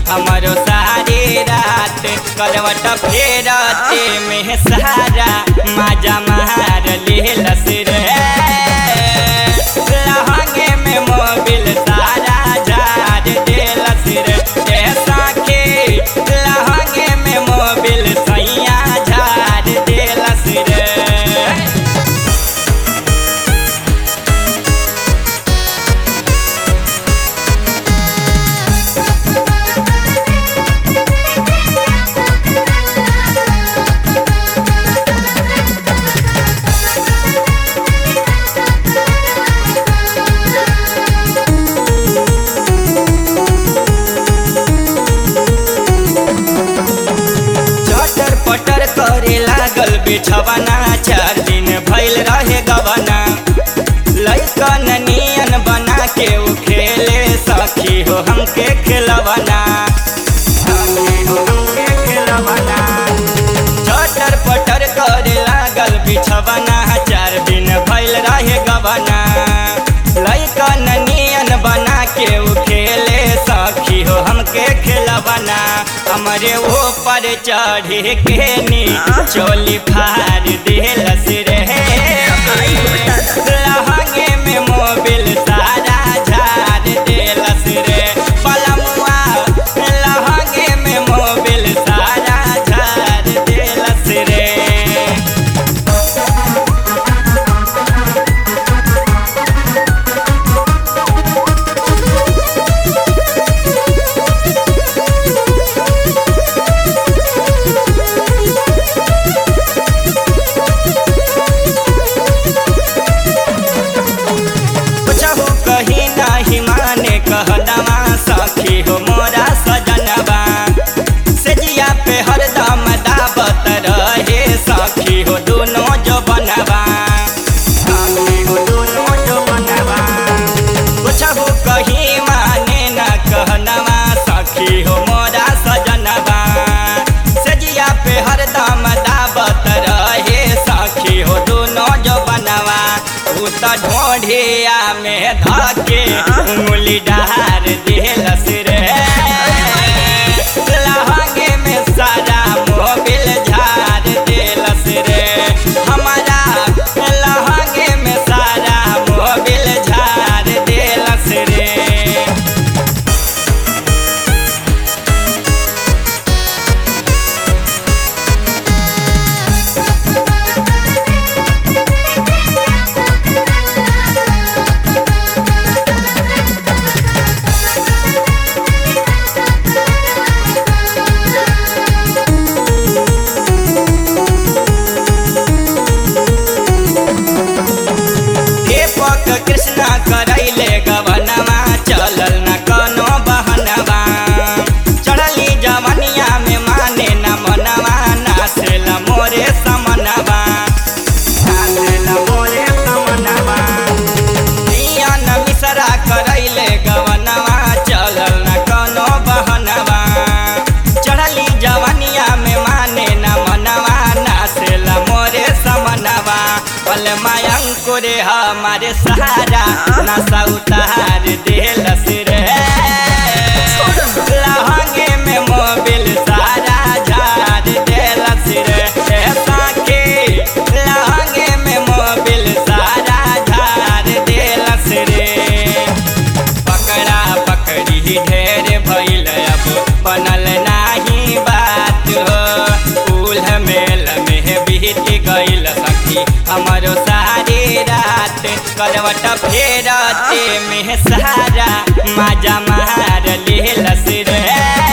हमारो सारी रात करवट फेरते में सारा मजा मार लेलस रे लहंगे में मोबिल सारा झाड़ देलस रे ए साखे लहंगे में मोबिल सैया झाड़ देलस रे चटर पटर करे लागल बिछवना चार दिन भइल रहे गवना लैकन नियन बना के उ खेले सखी हो हमके खेलवना सखी हो हमके खेलवना चटर पटर करे लागल बिछवना चार दिन भइल रहे गवना लैकन नियन बना के उ खेले सखी हो हमके खेलवना हमरे ऊपर चढ़े के नी चोली फाड़ देलस रे लहंगे में मोबिल सारा झाड़ देलस रे पलमुआ लहंगे में मोबिल सारा झाड़ देलस रे कुछहु कही नाही माने कहदमा सखी हो मोरा सजनबा सेजिया पे हरदम दावत रहे सखी हो दोनों जो बनबा सखी हो दोनों जो बनबा कुछहु कही माने न कहनवा सखी हो मोरा सजनबा सेजिया पे हरदम दावत रहे सखी हो दोनों जो बनवा उ त ढोढ़िया में धके उंगली डार देलस रे लहंगे में सारा मोबिल झाड़ देलस रे हमारा लहंगे में सारा मोबिल झाड़ देलस रे दीपक कृष्णा करैले गवनवा चलल न कोनो बहनवा चढ़ली जवनिया में माने न मनवा नाचेल मोरे समनवा नाचेल मोरे समनवा नियन मिसरा करैले गवनवा चलल न कोनो बहनवा चढ़ली जवनिया में माने न मनवा नाचेल मोरे समनवा पल मायंकुर हमारे सहारा नशा उतार देलस रे लहंगे में मोबिल सारा झाड़ देलस रे ए साखी लहंगे में मोबिल सारा झाड़ देलस रे पकड़ा पकड़ी ढेर भइल अब बनल नाही बात हो उल्ह मेल में बीत गइल सखी हमारो सारी रात करवट फेरते में सारा मजा मार लेलस रे